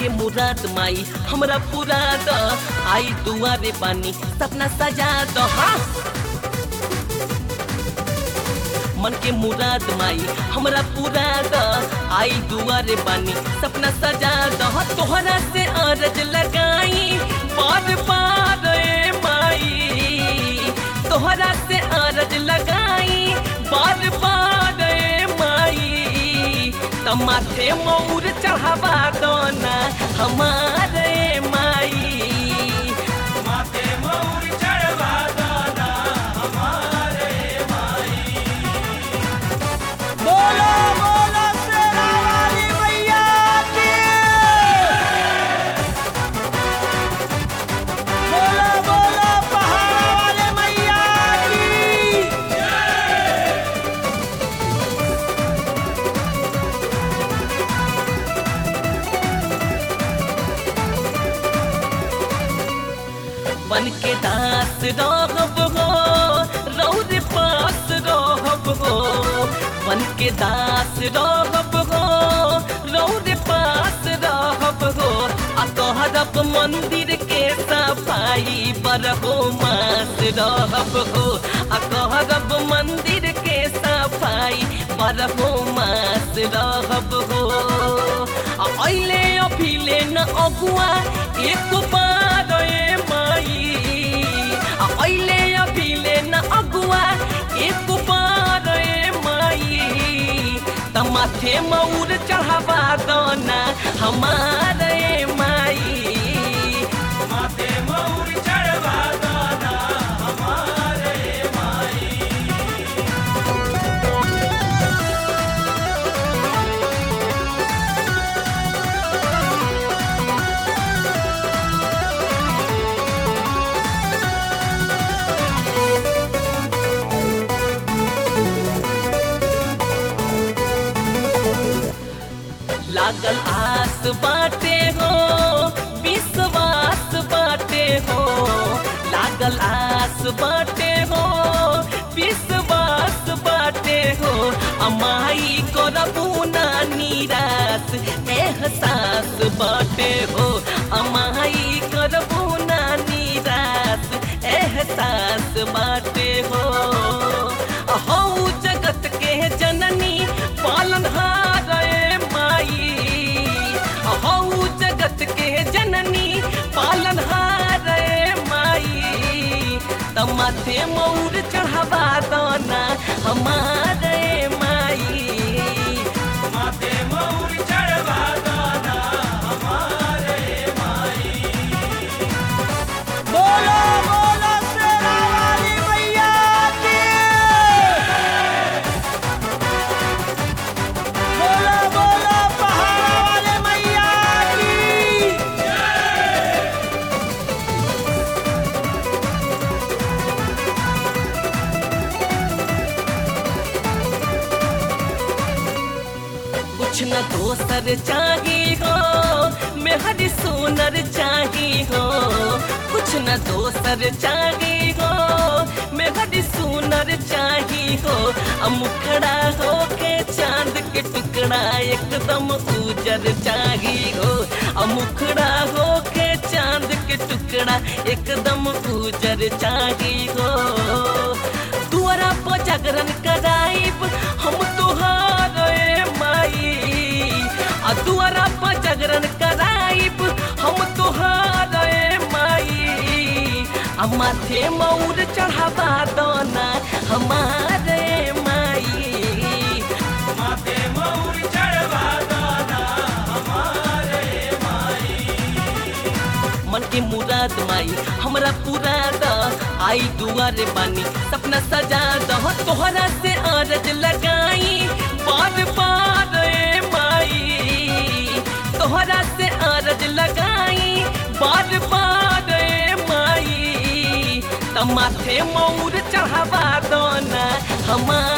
के मुराद माई हमरा पूरा द आई दुआरे बानी सपना सजा द हाँ मन के मुराद माई हमरा पूरा द आई दुआरे बानी सपना सजा द तोहरा से अरज लगाई बार बार ए माई तोहरा से अरज लगाई बार बार ए माई तमाथे मौर चढ़ावा दो ना हमारे माई माथे मौर चढ़वा दाना हमारे माई बोलो बोलो शेरा वाली मैया की बोलो बोलो पहाड़ वाले मैया की बन के दास रहब हो रौद पास रहब हो बन के दास रहब हो रौद पास रहब हो आ कहरब मंदिर के सफाई बरहो मास रहब हो आ कहरब मंदिर के सफाई बरहो मास रहब हो आ अइले अभिले न अगुआ एक बार ए माई आ अइले अभिले न अगुआ एक बार ए माई तमाथे मौर चढ़ावा दना हमारे माई माथे मौर चढ़वा दाना हमारे माई लागल आस बाटे हो विश्वास बाटे हो लागल आस बाटे हो विश्वास बाटे हो अमाई करबू ना निराश एहसास बाटे हो अमाई करबू ना निराश एहसास बाटे हो हऊ जगत के जननी पालनहार ए माई हऊ जगत के जननी पालनहार ए माई तमाथे मौर चढ़ावा दना हमारे माई माथे मौर चढ़वा दाना हमारे माई बोलो बोलो शेरा वाली मैया की बोलो बोलो पहाड़ वाले मैया की कुछ न दोसर चाही हो मेहरी सोनर चाही हो कुछ न दोसर चाही हो मेहरी सोनर चाही हो आ मुखड़ा हो के चांद के टुकड़ा एकदम उजर चाही हो आ मुखड़ा हो के चांद के टुकड़ा एकदम उजर चाही हो दुआरा पर जागरण कराइब हम तोहार ए माई आ दुआरा पर जागरण कराइब हम तोहार ए माई आ माथे मौर चढ़ावा दना हमारे माई माथे मौर चढ़वा दाना हमारे माई मन के मुराद माई हमरा पूरा द आई दुआरे बानी सपना सजा द तोहरा से अरज लगाई बार बार ए माई तोहरा से अरज लगाई बार बार ए माई तमाथे मौर चढ़ावा दो ना हमार